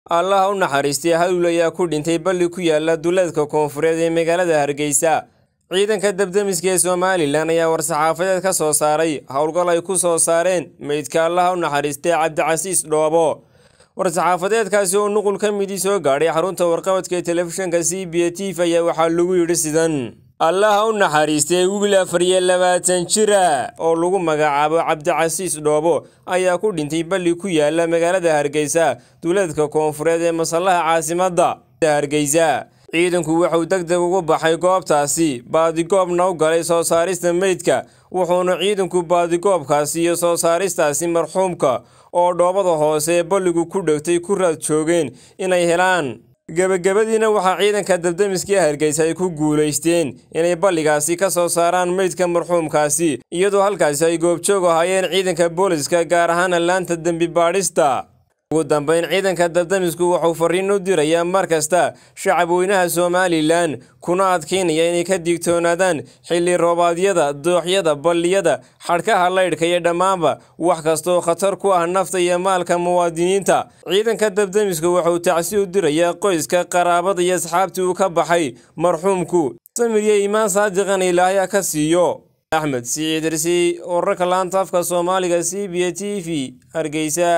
allaha u naxariistay hadul ayaa ku dhintay balli ku yaala duleedka koonfureed ee magaalada hargeysa ciidanka dabdemiska ee somalilan ayaa war-saxaafadeed ka soo saaray howlgal ay ku soo saareen meydka allaha u naxariistay cabdicasiis dhoobo war-saxaafadeedkaasi oo nuqul ka midii soo gaadhay xarunta warqabadka ee telefishinka c b a t v ayaa waxaa lagu yidhi sidan allaha u naxariistay wiil afar iyo labaatan jira oo lagu magacaabo cabdicasiis dhoobo ayaa ku dhintay balli ku yaala magaalada hargeysa duleedka koonfureed ee masallaha caasimadda hargeysa ciidanku wuxuu deg deg ugu baxay goobtaasi baadigoobna u galay soo saarista meydka wuxuuna ciidanku baadigoobkaasi iyo soo saaristaasi marxuumka oo dhoobada hoose ee balligu ku dhegtay ku raad joogeen inay helaan gebagabadiina waxaa ciidanka dabdemiskii hargeysa ay ku guulaysteen inay balligaasi ka soo saaraan meydka marxuumkaasi iyadoo halkaasi ay goobjoog ahaayeen ciidanka booliska gaar ahaan laanta dembi baadhista ugu dambeyn ciidanka dabdemisku wuxuu fariin u dirayaa mar kasta shacab weynaha somalilan kuna adkaynaya inay ka digtoonaadaan xilli roobaadyada dooxyada balliyada xadhkaha laydhka iyo dhammaanba wax kastaoo khatar ku ah nafta iyo maalka muwaadiniinta ciidanka dabdemisku wuxuu tacsi u dirayaa qoyska qaraabada iyo asxaabtii uu ka baxay marxuumku samir iyo iimaan saadiqan ilaahya ka siiyo axmed siciid irsi wararka laanta afka soomaaliga c b a t v hargeysa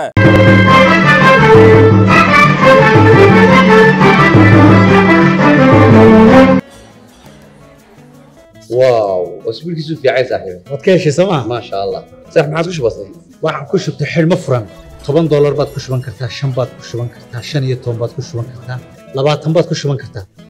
واو اسبوع كيسو في عايز صاحبي waad ka heshay sooma ما شاء الله صح ما عادش بسيط waxaan ku shubtay xidhmo furan toban doolar baad ku shuban kartaa shan baad ku shuban kartaa shan iyo toban baad ku shuban kartaa labaatan baad ku shuban kartaa